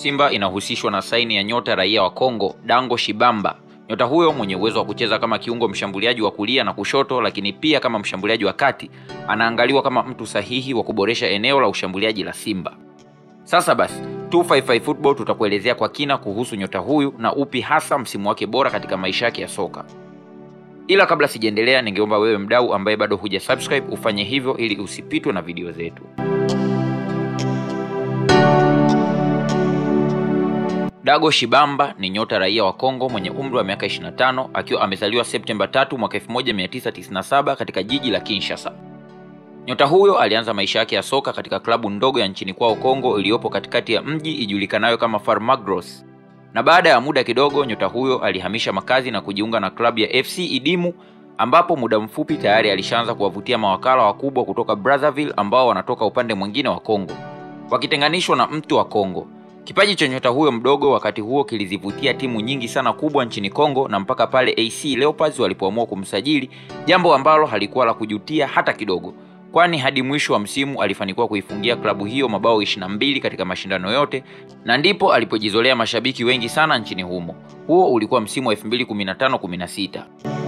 Simba inahusishwa na saini ya nyota raia wa Kongo Dango Shibamba. Nyota huyo mwenye uwezo wa kucheza kama kiungo mshambuliaji wa kulia na kushoto, lakini pia kama mshambuliaji wa kati, anaangaliwa kama mtu sahihi wa kuboresha eneo la ushambuliaji la Simba. Sasa basi 255 Football tutakuelezea kwa kina kuhusu nyota huyu na upi hasa msimu wake bora katika maisha yake ya soka. Ila kabla sijaendelea, ningeomba wewe mdau ambaye bado huja subscribe ufanye hivyo ili usipitwe na video zetu. Dago Shibamba ni nyota raia wa Kongo mwenye umri wa miaka 25 akiwa amezaliwa Septemba 3 mwaka 1997 katika jiji la Kinshasa. Nyota huyo alianza maisha yake ya soka katika klabu ndogo ya nchini kwao Kongo iliyopo katikati ya mji ijulikanayo kama Farmagros. Na baada ya muda kidogo, nyota huyo alihamisha makazi na kujiunga na klabu ya FC Idimu ambapo muda mfupi tayari alishaanza kuwavutia mawakala wakubwa kutoka Brazzaville ambao wanatoka upande mwingine wa Kongo, wakitenganishwa na mtu wa Kongo. Kipaji cha nyota huyo mdogo wakati huo kilizivutia timu nyingi sana kubwa nchini Kongo na mpaka pale AC Leopards walipoamua kumsajili, jambo ambalo halikuwa la kujutia hata kidogo, kwani hadi mwisho wa msimu alifanikiwa kuifungia klabu hiyo mabao 22 katika mashindano yote, na ndipo alipojizolea mashabiki wengi sana nchini humo. Huo ulikuwa msimu wa 2015-16.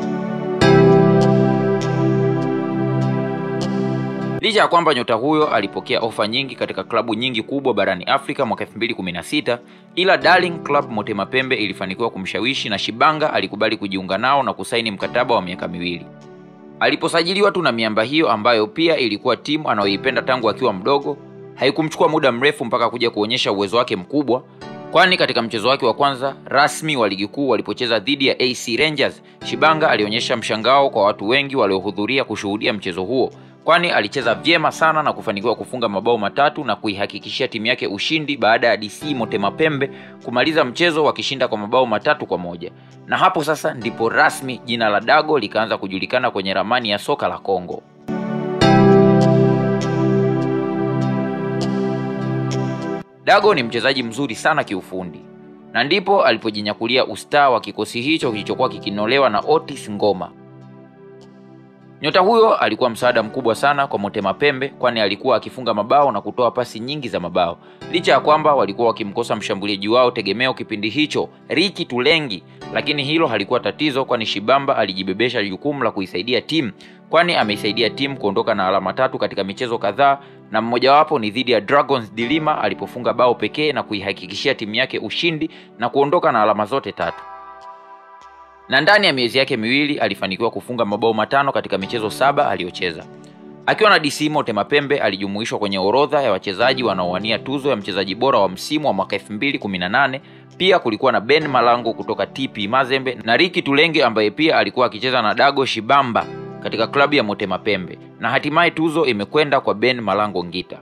Licha ya kwamba nyota huyo alipokea ofa nyingi katika klabu nyingi kubwa barani Afrika mwaka 2016, ila Darling Club Motema Pembe ilifanikiwa kumshawishi na Shibanga alikubali kujiunga nao na kusaini mkataba wa miaka miwili. Aliposajiliwa tu na miamba hiyo ambayo pia ilikuwa timu anayoipenda tangu akiwa mdogo, haikumchukua muda mrefu mpaka kuja kuonyesha uwezo wake mkubwa, kwani katika mchezo wake wa kwanza rasmi wa ligi kuu walipocheza dhidi ya AC Rangers, Shibanga alionyesha mshangao kwa watu wengi waliohudhuria kushuhudia mchezo huo kwani alicheza vyema sana na kufanikiwa kufunga mabao matatu na kuihakikishia timu yake ushindi baada ya DC Motema Pembe kumaliza mchezo wakishinda kwa mabao matatu kwa moja. Na hapo sasa ndipo rasmi jina la Dago likaanza kujulikana kwenye ramani ya soka la Kongo. Dago ni mchezaji mzuri sana kiufundi na ndipo alipojinyakulia ustaa wa kikosi hicho kilichokuwa kikinolewa na Otis Ngoma. Nyota huyo alikuwa msaada mkubwa sana kwa Motema Pembe kwani alikuwa akifunga mabao na kutoa pasi nyingi za mabao, licha ya kwamba walikuwa wakimkosa mshambuliaji wao tegemeo kipindi hicho, Riki Tulengi, lakini hilo halikuwa tatizo, kwani Shibamba alijibebesha jukumu la kuisaidia timu, kwani ameisaidia timu kuondoka na alama tatu katika michezo kadhaa, na mmojawapo ni dhidi ya Dragons Dilima alipofunga bao pekee na kuihakikishia timu yake ushindi na kuondoka na alama zote tatu na ndani ya miezi yake miwili alifanikiwa kufunga mabao matano katika michezo saba aliyocheza. Akiwa na DC Motema Pembe alijumuishwa kwenye orodha ya wachezaji wanaowania tuzo ya mchezaji bora wa msimu wa mwaka 2018. Pia kulikuwa na Ben Malango kutoka TP Mazembe na Riki Tulenge ambaye pia alikuwa akicheza na Dago Shibamba katika klabu ya Motema Pembe, na hatimaye tuzo imekwenda kwa Ben Malango Ngita.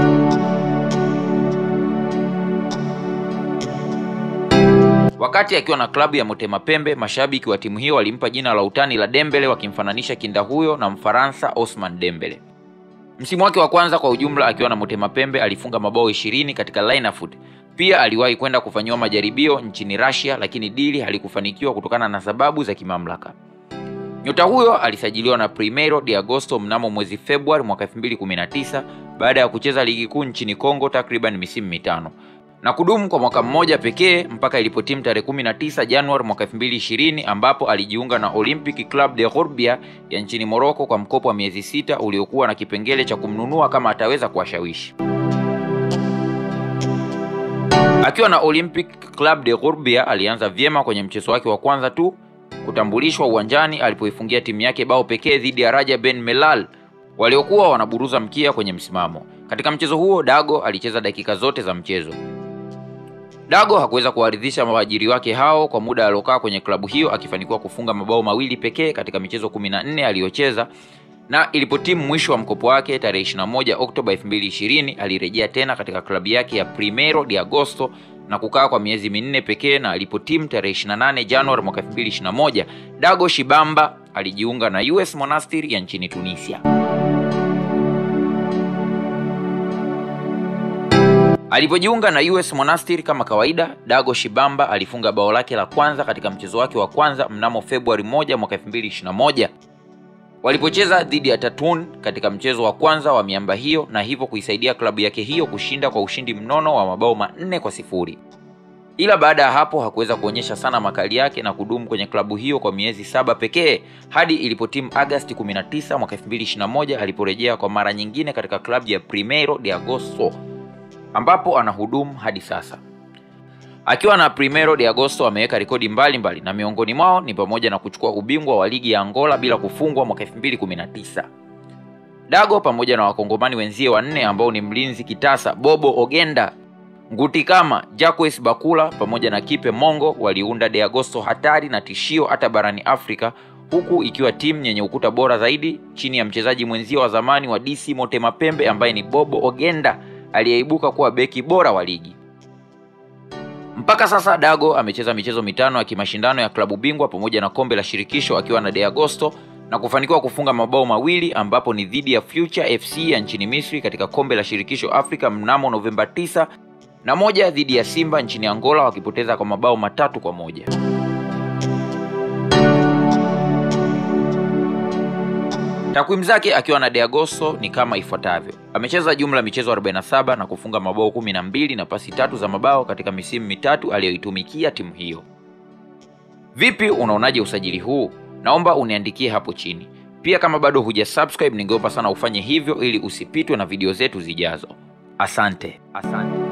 Wakati akiwa na klabu ya Motema Pembe, mashabiki wa timu hiyo walimpa jina la utani la Dembele, wakimfananisha kinda huyo na Mfaransa Osman Dembele. Msimu wake wa kwanza kwa ujumla akiwa na Motema Pembe alifunga mabao 20 katika Linafoot. Pia aliwahi kwenda kufanyiwa majaribio nchini Russia, lakini dili halikufanikiwa kutokana na sababu za kimamlaka. Nyota huyo alisajiliwa na Primeiro de Agosto mnamo mwezi Februari mwaka 2019 baada ya kucheza ligi kuu nchini Kongo takriban misimu mitano na kudumu kwa mwaka mmoja pekee mpaka ilipotimu tarehe 19 Januari mwaka 2020 ambapo alijiunga na Olympic Club de Khorbia ya nchini Morocco kwa mkopo wa miezi sita uliokuwa na kipengele cha kumnunua kama ataweza kuwashawishi. Akiwa na Olympic Club de Khorbia alianza vyema kwenye mchezo wake wa kwanza tu kutambulishwa uwanjani alipoifungia timu yake bao pekee dhidi ya Raja Ben Melal waliokuwa wanaburuza mkia kwenye msimamo. Katika mchezo huo Dago alicheza dakika zote za mchezo. Dago hakuweza kuwaridhisha waajiri wake hao kwa muda aliokaa kwenye klabu hiyo akifanikiwa kufunga mabao mawili pekee katika michezo 14 aliyocheza, na ilipotimu mwisho wa mkopo wake tarehe 21 Oktoba 2020 alirejea tena katika klabu yake ya Primeiro de Agosto na kukaa kwa miezi minne pekee, na alipotimu tarehe 28 Januari mwaka 2021 Dago Shibamba alijiunga na US Monastir ya nchini Tunisia. Alipojiunga na US Monastir kama kawaida, Dago Shibamba alifunga bao lake la kwanza katika mchezo wake wa kwanza mnamo Februari 1 mwaka 2021. walipocheza dhidi ya Tatun katika mchezo wa kwanza wa miamba hiyo na hivyo kuisaidia klabu yake hiyo kushinda kwa ushindi mnono wa mabao manne kwa sifuri. Ila baada ya hapo hakuweza kuonyesha sana makali yake na kudumu kwenye klabu hiyo kwa miezi saba pekee hadi ilipotimu Agasti 19 mwaka 2021 aliporejea kwa mara nyingine katika klabu ya Primeiro de Agosto ambapo anahudumu hadi sasa. Akiwa na Primeiro de Agosto ameweka rekodi mbalimbali na miongoni mwao ni pamoja na kuchukua ubingwa wa ligi ya Angola bila kufungwa mwaka 2019. Dago pamoja na wakongomani wenzie wanne ambao ni mlinzi kitasa Bobo Ogenda, Nguti kama Jacques Bakula pamoja na Kipe Mongo waliunda De Agosto hatari na tishio hata barani Afrika, huku ikiwa timu yenye ukuta bora zaidi chini ya mchezaji mwenzio wa zamani wa DC Motema Pembe ambaye ni Bobo Ogenda aliyeibuka kuwa beki bora wa ligi. Mpaka sasa Dago amecheza michezo mitano ya kimashindano ya klabu bingwa pamoja na kombe la shirikisho akiwa na De Agosto na kufanikiwa kufunga mabao mawili ambapo ni dhidi ya Future FC ya nchini Misri katika kombe la shirikisho Afrika mnamo Novemba 9 na moja dhidi ya Simba nchini Angola wakipoteza kwa mabao matatu kwa moja. Takwimu zake akiwa na De Agosto ni kama ifuatavyo: amecheza jumla michezo 47 na kufunga mabao 12 na pasi tatu za mabao katika misimu mitatu aliyoitumikia timu hiyo. Vipi, unaonaje usajili huu? Naomba uniandikie hapo chini. Pia kama bado huja subscribe, ningeomba sana ufanye hivyo ili usipitwe na video zetu zijazo. Asante, asante.